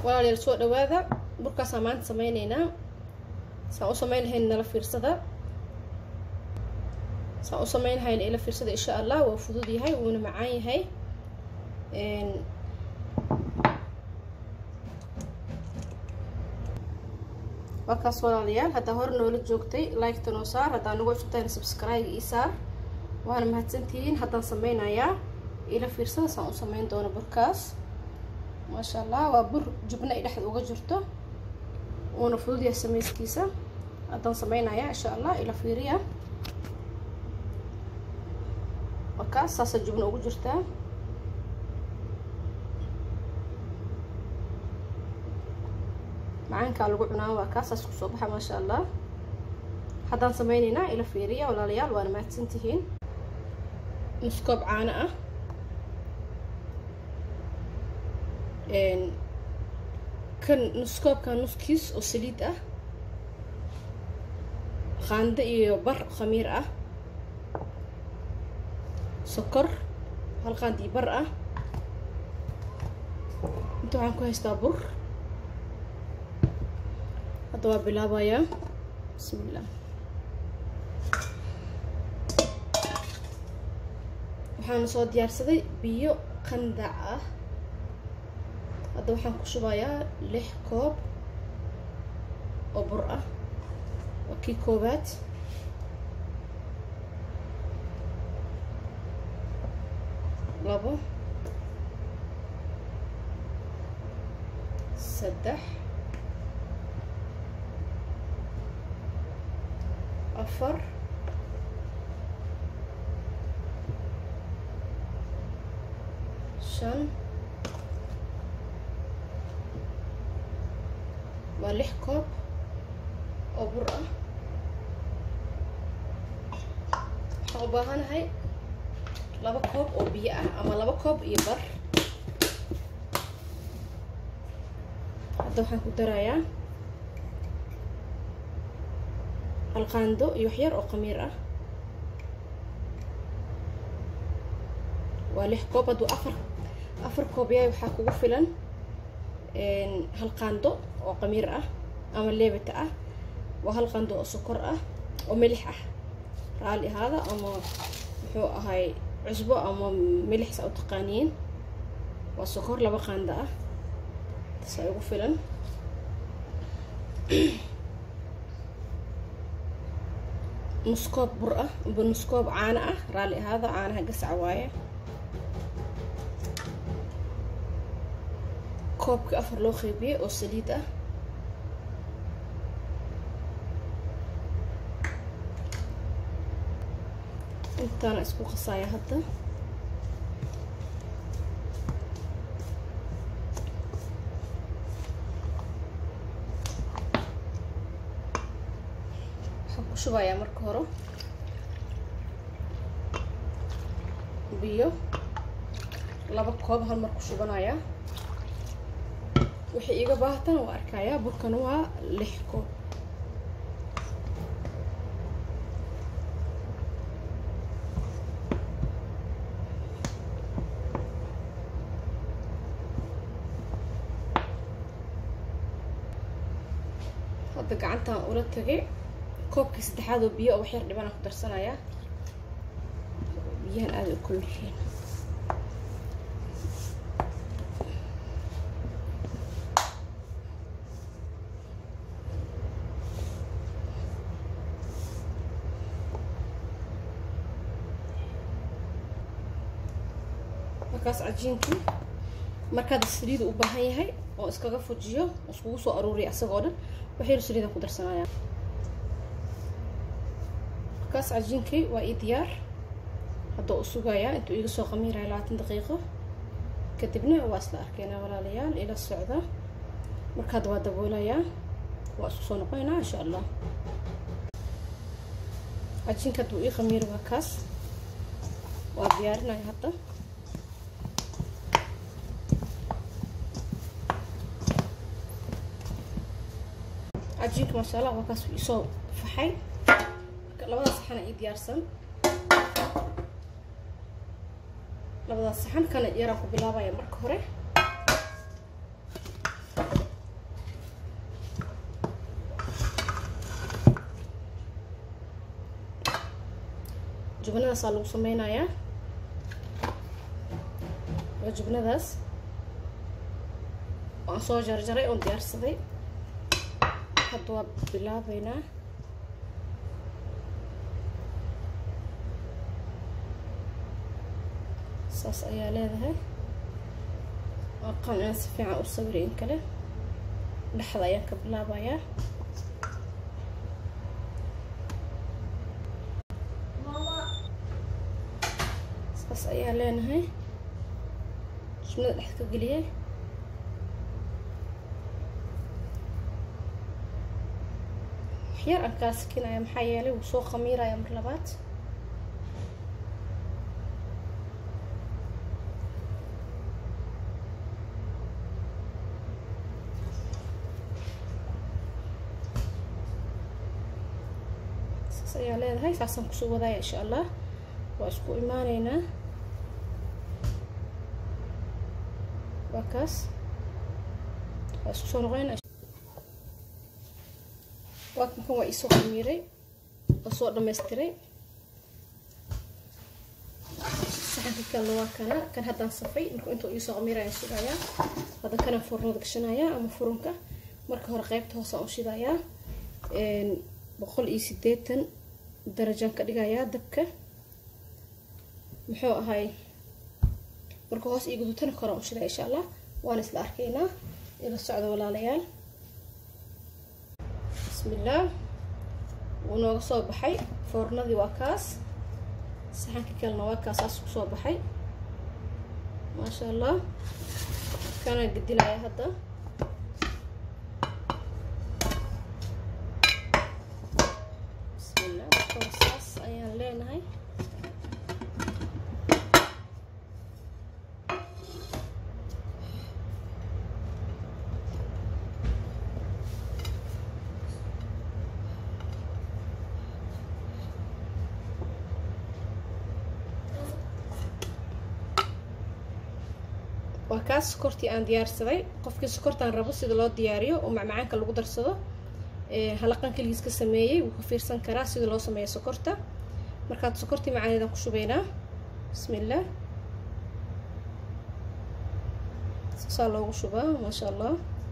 walaalayaal soo dhawaada burkaasaan maanta sameyneynaa saan u sameyn lahayn nala fiirsada saan u sameyn lahayn ila fiirsada insha allah waa fudud yahay wuuna macaan yahay waa kaas walaalayaal haddaa hore noola joogtay like-ta noo saar haddaa nagu cusubtahay subscribe ii saar waana mahadsantihiin haddaan sameynayaa ila fiirsada saan u sameyn doono burkaas maasha allah waa bur jubna ay dhexda uga jirto uuna fudud yahay sameyskiisa haddaan sameynayaa insha allah ila fiiriya waa kaas saasa jubna ugu jirtaa macaankaa lagu cunaa waa kaasaas kusoo baxa maasha allah haddaan sameyneynaa ila fiiriya walaalayaal waana mahadsantihiin nuskoob caano ah kan nuskoobka nuskiis oo saliid ah qaando iyo bar khamiir ah sokor hal qaand iyo bar ah inta waxaan ku haystaa bur hadda waa bilaabayaa bismillah waxaana soo diyaarsaday biyo qandac ah hadda waxaan ku shubayaa lix koob oo bur ah waa kii koowaad labo saddex afar shan waa lix koob oo bur ah waxaan u baahanahay laba koob oo biyo ah ama laba koob iyo bar hadda waxaan ku darayaa halqaando iyo waxyar oo khamiir ah waa lix koob hadduu afar afar koob yahay waxaa kugu filan hal qaando oo qamiir ah ama leebata ah waa hal qaando oo sokor ah oo milix ah raali ahaada ama muxuu ahay cusbo ama milix saa u taqaaniin waa sokor laba qaando ah tasaa ugu filan nuskoob bur ah amba nuskoob caano ah raali ahaada caanaha gasac waaye koobkii afar loo qeybiyey oo saliid ah intaana isku qasaaya hadda waxaan ku shubayaa marka hore biyo laba koob hal mar ku shubanayaa wixii iga baahatan waa arkayaa burkan waa lix koob hadda gacantaan ula tagay koobkii saddexaad oo biyo oo waxyar dhibanaan ku darsanayaa biyahan aada u kulul yihiin markaas cajiinkii markaad saliida u baahan yahay oo iskaga fujiyo oo iskugu soo aruuriya isagoo dhan waxyar saliidan ku darsanaya markaas cajiinkii waa ii diyaar haddoo u sugayaa intuu iiga soo qamiiraya labaatan daqiiqo kadibna waa isla arkeynaa walaalayaal ila socda markaad waa daboolayaa waa isku soo noqonaynaa insha allah cajiinka hadduu ii qamiiro waa kaas waa diyaarinaya hadda cajiinka maasha allah waa kaas isoo faxay labada saxana ii diyaarsan labadaas saxan kana yaraan ku bilaabaya marka hore jubnadaasaa lagu sameynayaa waa jubnadaas waan soo jarjaray oon diyaarsaday hadda waa bilaabeynaa saas ayaa leedahay aqaan inaan si fiican u sawiray in kale dhexda ayaan ka bilaabayaa saas ayaa leenahay jubnada dhexda ka geliyay waxyar aan kaa sikinaya maxaa yeelay wuu soo khamiiraya mar labaad saas ayaa leedahay saasaan kusoo wadaaya insha allah waa isku imaaneynaa waa kaas waa isku soo noqonayna waa kan waa iisoo khamiiray oo soo dhamaystiray saxanka kalena waa kana kan haddaan safay marka intuu iisoo khamiirayaan sugayaa hadda kana furnada gashanayaa ama furunka marka hore qeybta hoosaan u shidayaa boqol iyo sideetan darajaan ka dhigayaa dabka muxuu ahay marka hoos ii gudutana koraan u shidaya insha allah waan isla arkaynaa ila socda walaalayaal bismillaah wuu nooga soo baxay foornadii waa kaas saxanka kalena waa kaasaas ku soo baxay maasha allah kanaan gedinaya hadda bismillah saas ayaan leenahay waa kaas sokortii aan diyaarsaday qofkii sokortaan rabo sida loo diyaariyo oo macmacaanka lagu darsado halaqan keligiis ka sameeyey wuu ka fiirsan karaa sida loo sameeyo sokorta markaad sokortii macaaneedaan ku shubaynaa bismillaah saasaa loogu shubaa maasha allah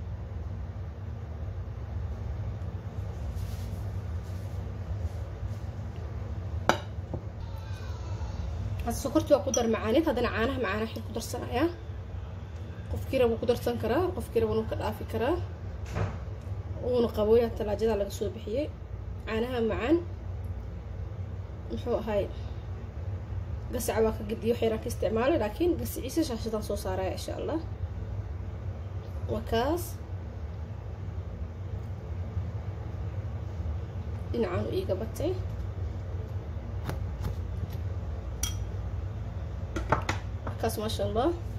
hadda sokortii waa ku dar macaaneed haddana caanaha macaana xil ku darsanayaa qofkii raba ku darsan karaa qofkii raba nu ka dhaafi karaa uuna qabooya talaajada laga soo bixiyey caanaha macaan muxuu ahay gasaca waa ka gediyo waxyaraan ka isticmaalay laakiin gasiciisa shaashadaan soo saaraya insha allah waa kaas dhinacaan u iiga batay kaas maasha allah